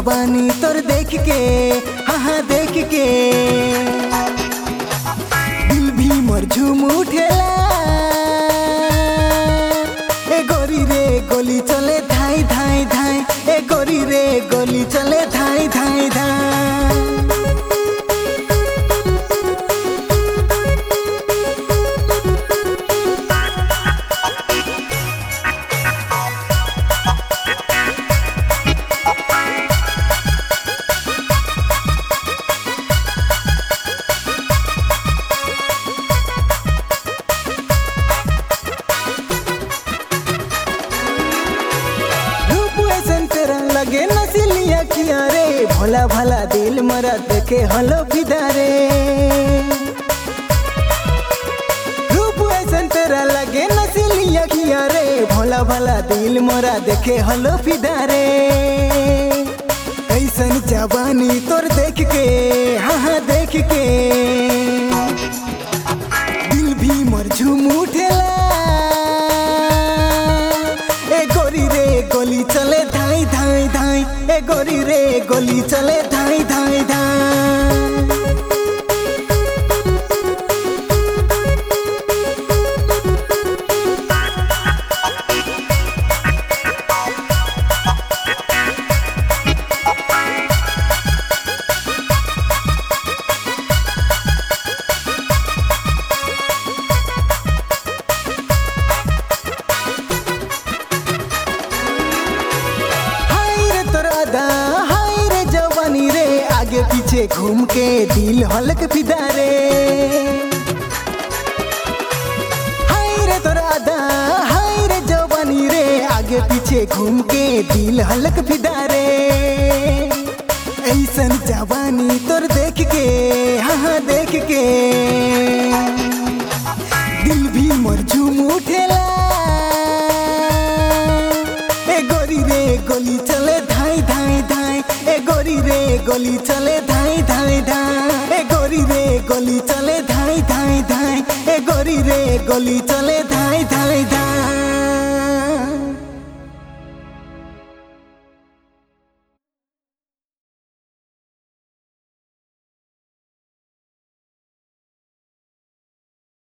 जवानी तोर देख के हाँ हाँ देख के दिल भी मोर झूम उठेला ए गोरी रे गोली चले धाई धाई धाई ए गोरी रे गोली चले धाई धाई धाई रूप ऐसन तेरा लगे नसीली अखिया रे भोला भला दिल मरा देखे हलो फिदा रे रूप ऐसन तेरा लगे नसीली अखिया रे भोला भला दिल मरा देखे हलो फिदा रे ऐसन जवानी तोर देख के हाँ हाँ देख के दिल भी मोर झूम उठेला ए गोरी रे गोली चले धाई धाई धाई ए गोरी रे गोली चले धाई धाई धाई हाय रे तोरा दा हाय रे जवानी रे आगे पीछे घूम के दिल हलक फिदा रे हाय रे तोरा दा हाय रे जवानी रे आगे पीछे घूम के दिल हलक फिदा रे ऐसन जवानी तोर देख के हाँ हाँ देख के दिल भी मोर झूम उठेला ए गोरी रे गोली चले धाई धाई धाई ए गोरी रे गोली चले धाई धाई धाई ए गोरी रे गोली चले धाई धाई धाई ए गोरी रे गोली चले धाई धाई धाई